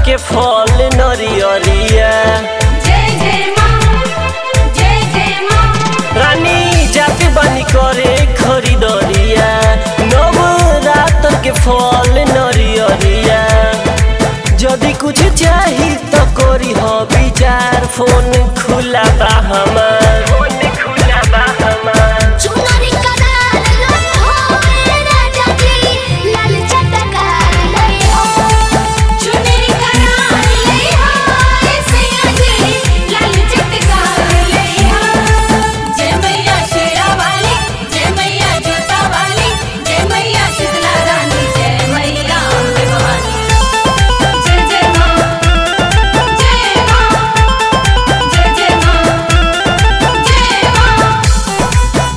के फल नरियरिया जय जय माँ जय जय माँ रानी जाति बानी करे खरीदरिया नवरात्र के फल नरियरिया यदि कुछ चाही तो करी हो विचार फोन खुला बा हमार फोन खुला बा हमार चुनरी करार लई हो राजा जी लाल चटकार लई हो चुनरी करार ले हाय सैया जी लाल चटकार ले हाय जय मैया शेरा वाली जय मैया जोता वाली जय मैया शीतला रानी जय मैया अम्बे भवानी जय जय माँ जय माँ जय जय माँ जय माँ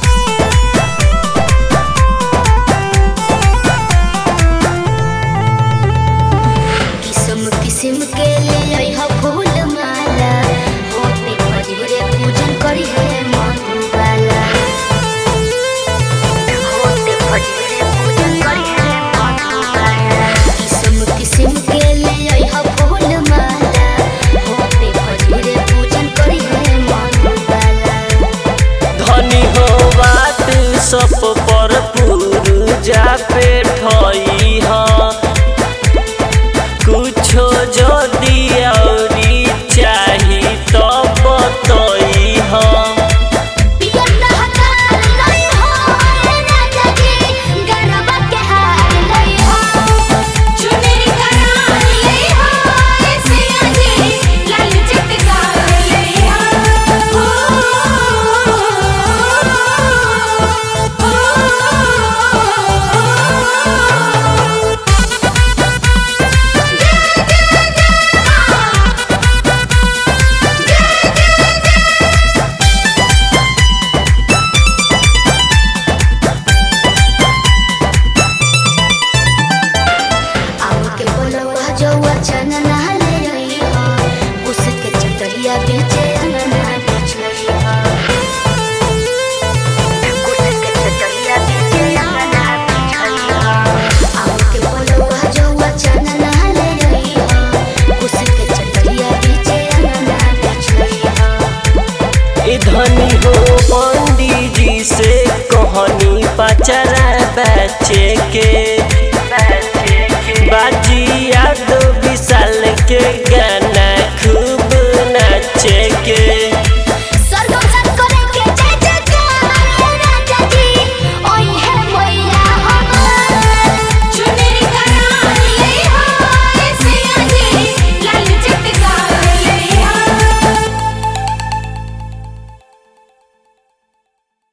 किस्म किस्म के ले आई हो फूल माला होते मजूरे पूजन करी है मधुबाला होते मजूरे पूजन करी है मधुबाला किस्म किस्म के ले आई हो फूल माला होते मजूरे पूजन करी है मधुबाला धनी हो बात सब पर पूजा पे ठई ह कुछो जदि औरी चाही तो बतई ह पियर लहकार लई हो राजा जी गरबा के हार लई हो चुनरी करार ले हाय सैया जी लाल चटकार ले हाय आम के बोलवा जौआ चना नहले रही हो उसके चटरिया बेचे अंगना बिछई हो उसके चटरिया बेचे अंगना बिछई हो आम के बोलवा जौआ चना नहले रही हो उसके चटरिया बेचे अंगना बिछई हो ए धनी हो पंडित जी से कहनी पचरा बच्चे के बाजी याद विशाल के गाना खूब नाचे के